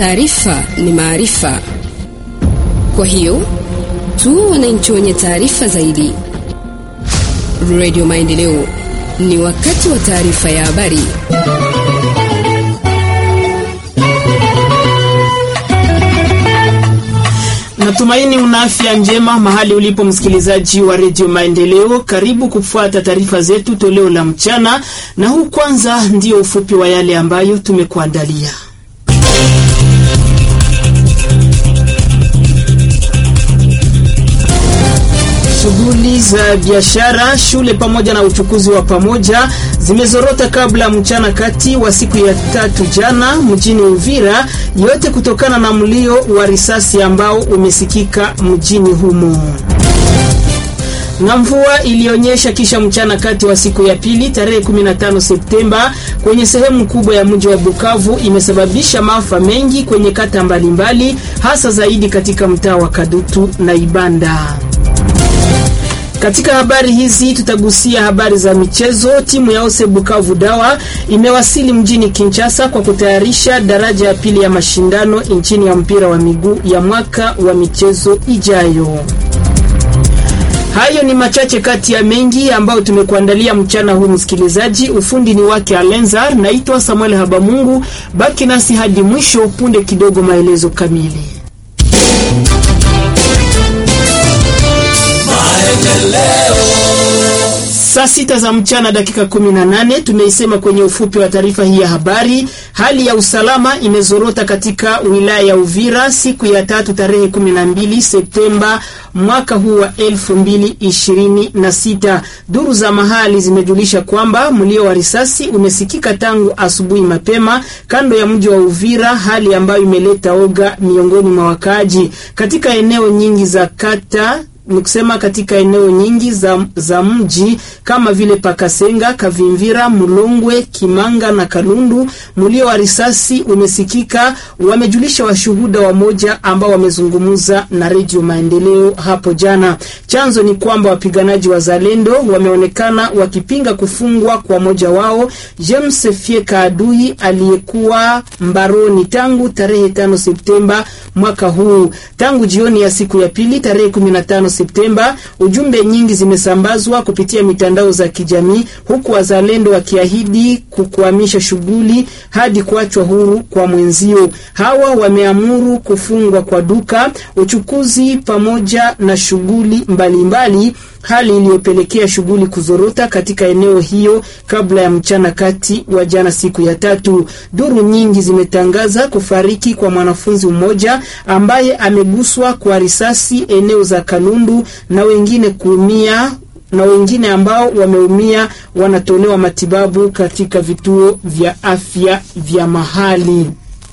Taarifa ni maarifa, kwa hiyo tu wananchi wenye taarifa zaidi. Radio Maendeleo, ni wakati wa taarifa ya habari. Natumaini una afya njema mahali ulipo msikilizaji wa redio Maendeleo. Karibu kufuata taarifa zetu toleo la mchana, na huu kwanza ndio ufupi wa yale ambayo tumekuandalia. Shughuli za biashara, shule pamoja na uchukuzi wa pamoja zimezorota kabla mchana kati wa siku ya tatu jana mjini Uvira, yote kutokana na mlio wa risasi ambao umesikika mjini humo na mvua ilionyesha kisha mchana kati wa siku ya pili tarehe 15 Septemba kwenye sehemu kubwa ya mji wa Bukavu imesababisha maafa mengi kwenye kata mbalimbali, hasa zaidi katika mtaa wa Kadutu na Ibanda. Katika habari hizi tutagusia habari za michezo. Timu ya Ose Bukavu Dawa imewasili mjini Kinshasa kwa kutayarisha daraja ya pili ya mashindano nchini ya mpira wa miguu ya mwaka wa michezo ijayo. Hayo ni machache kati ya mengi ambayo tumekuandalia mchana huu, msikilizaji. Ufundi ni wake Alenzar. Naitwa Samuel Habamungu, baki nasi hadi mwisho. Punde kidogo, maelezo kamili. Saa sita za mchana dakika 18, tumeisema kwenye ufupi wa taarifa hii ya habari. Hali ya usalama imezorota katika wilaya ya Uvira siku ya tatu tarehe 12 Septemba mwaka huu wa 2026. Duru za mahali zimejulisha kwamba mlio wa risasi umesikika tangu asubuhi mapema kando ya mji wa Uvira, hali ambayo imeleta oga miongoni mwa wakaaji katika eneo nyingi za kata ni kusema katika eneo nyingi za, za mji kama vile Pakasenga, Kavimvira, Mulongwe, Kimanga na Kalundu, mlio wa risasi umesikika, wamejulisha washuhuda wamoja ambao wamezungumza na Redio Maendeleo hapo jana. Chanzo ni kwamba wapiganaji wa Zalendo wameonekana wakipinga kufungwa kwa moja wao James Fieka adui aliyekuwa mbaroni tangu tarehe 5 Septemba mwaka huu. Tangu jioni ya siku ya pili tarehe 15 Septemba, ujumbe nyingi zimesambazwa kupitia mitandao za kijamii, huku wazalendo wakiahidi kukwamisha shughuli hadi kuachwa huru kwa mwenzio. Hawa wameamuru kufungwa kwa duka, uchukuzi pamoja na shughuli mbalimbali, hali iliyopelekea shughuli kuzorota katika eneo hiyo kabla ya mchana kati wa jana, siku ya tatu. Duru nyingi zimetangaza kufariki kwa mwanafunzi mmoja ambaye ameguswa kwa risasi eneo za Kalundu na wengine kuumia na wengine ambao wameumia wanatolewa matibabu katika vituo vya afya vya mahali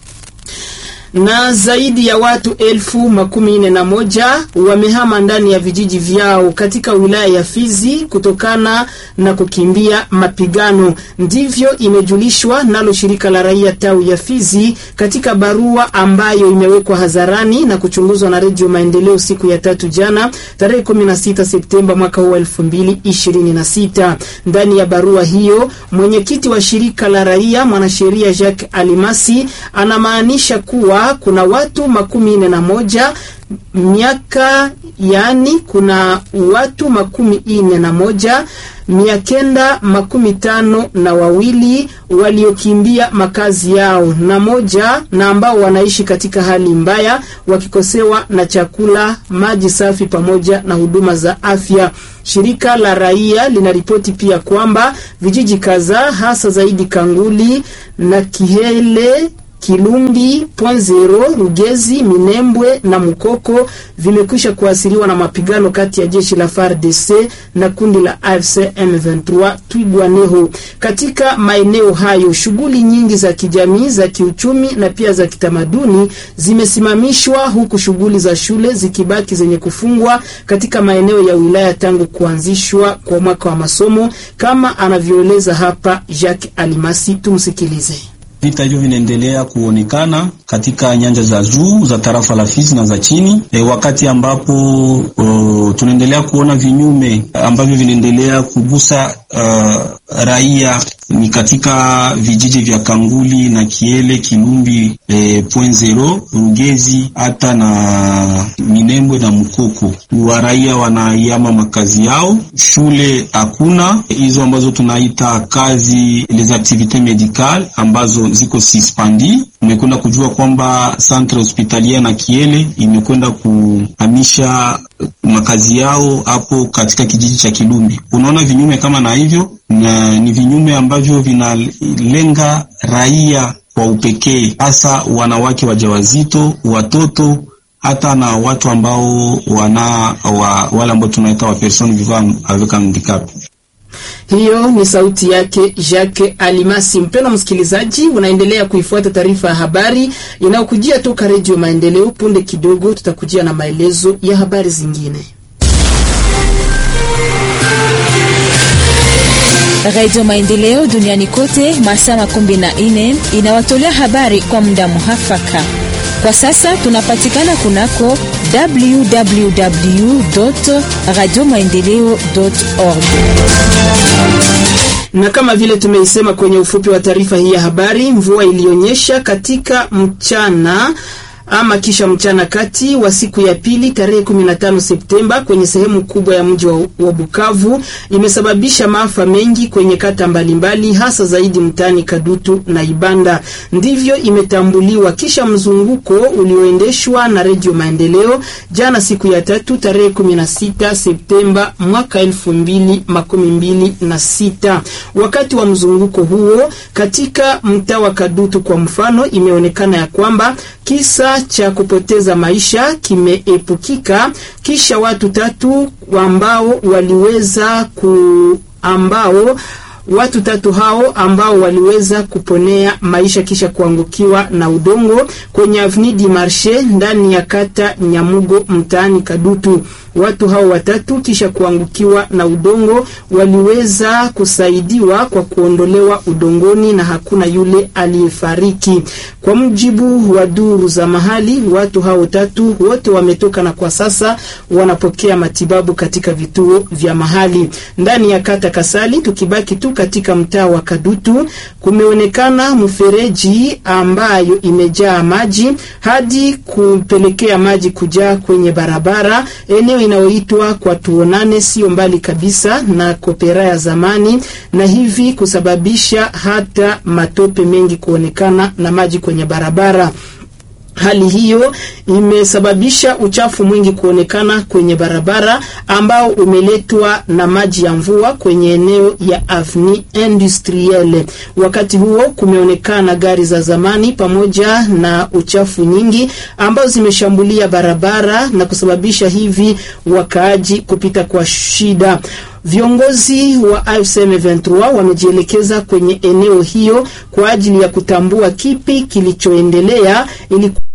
na zaidi ya watu elfu makumi nne na moja wamehama ndani ya vijiji vyao katika wilaya ya Fizi kutokana na kukimbia mapigano. Ndivyo imejulishwa nalo shirika la raia tawi ya Fizi katika barua ambayo imewekwa hadharani na kuchunguzwa na Redio Maendeleo siku ya tatu jana tarehe 16 Septemba mwaka huu 2026. Ndani ya barua hiyo mwenyekiti wa shirika la raia mwanasheria Jacques Alimasi anamaanisha kuwa kuna watu makumi nne na moja miaka yaani, kuna watu makumi nne na moja mia kenda makumi tano na wawili waliokimbia makazi yao na moja na ambao wanaishi katika hali mbaya wakikosewa na chakula, maji safi pamoja na huduma za afya. Shirika la raia linaripoti pia kwamba vijiji kadhaa hasa zaidi Kanguli na Kihele Kilumbi, Ponzero, Rugezi, Minembwe na Mukoko vimekwisha kuasiriwa na mapigano kati ya jeshi la FARDC na kundi la AFC M23 Twigwaneho. Katika maeneo hayo, shughuli nyingi za kijamii, za kiuchumi na pia za kitamaduni zimesimamishwa, huku shughuli za shule zikibaki zenye kufungwa katika maeneo ya wilaya tangu kuanzishwa kwa mwaka wa masomo, kama anavyoeleza hapa Jacques Alimasi. Tumsikilize. Vita hivyo vinaendelea kuonekana katika nyanja za juu za tarafa la Fizi na za chini e, wakati ambapo tunaendelea kuona vinyume ambavyo vinaendelea kugusa uh, raia ni katika vijiji vya Kanguli na Kiele, Kilumbi, eh, point zero, Rugezi hata na Minembwe na Mukoko. Wa raia wanaiama makazi yao, shule hakuna, hizo ambazo tunaita kazi les activités médicales ambazo ziko suspended. Umekwenda kujua kwamba centre hospitalier na Kiele imekwenda kuhamisha makazi yao hapo katika kijiji cha Kilumbi. Unaona vinyume kama na hivyo, na ni vinyume ambavyo vinalenga raia kwa upekee, hasa wanawake wajawazito, watoto hata na watu ambao wana wa, wale ambao tunaita wa person vivant avec handicap. Hiyo ni sauti yake Jacques Alimasi. Mpendwa msikilizaji, unaendelea kuifuata taarifa ya habari inayokujia toka Redio Maendeleo. Punde kidogo tutakujia na maelezo ya habari zingine. Radio Maendeleo duniani kote masaa makumi na nne inawatolea habari kwa muda muhafaka. Kwa sasa tunapatikana kunako www radio maendeleo org na kama vile tumeisema kwenye ufupi wa taarifa hii ya habari, mvua ilionyesha katika mchana ama kisha mchana kati wa siku ya pili tarehe 15 Septemba kwenye sehemu kubwa ya mji wa, wa Bukavu imesababisha maafa mengi kwenye kata mbalimbali, hasa zaidi mtaani Kadutu na Ibanda. Ndivyo imetambuliwa kisha mzunguko ulioendeshwa na Redio Maendeleo jana siku ya tatu tarehe 16 Septemba mwaka 2026. Wakati wa mzunguko huo katika mtaa wa Kadutu kwa mfano, imeonekana ya kwamba kisa cha kupoteza maisha kimeepukika kisha watu tatu ambao waliweza ku ambao watu tatu hao ambao waliweza kuponea maisha kisha kuangukiwa na udongo kwenye Avenue du Marché ndani ya kata Nyamugo mtaani Kadutu. Watu hao watatu kisha kuangukiwa na udongo waliweza kusaidiwa kwa kuondolewa udongoni na hakuna yule aliyefariki. Kwa mujibu wa duru za mahali, watu hao tatu wote wametoka na kwa sasa wanapokea matibabu katika vituo vya mahali. Ndani ya kata Kasali, tukibaki tu katika mtaa wa Kadutu, kumeonekana mfereji ambayo imejaa maji hadi kupelekea maji kujaa kwenye barabara eneo inayoitwa kwa tuonane, sio mbali kabisa na kopera ya zamani, na hivi kusababisha hata matope mengi kuonekana na maji kwenye barabara. Hali hiyo imesababisha uchafu mwingi kuonekana kwenye barabara ambao umeletwa na maji ya mvua kwenye eneo ya Avenue Industrielle. Wakati huo kumeonekana gari za zamani pamoja na uchafu nyingi ambao zimeshambulia barabara na kusababisha hivi wakaaji kupita kwa shida. Viongozi wa AFC M23 wamejielekeza kwenye eneo hiyo kwa ajili ya kutambua kipi kilichoendelea ili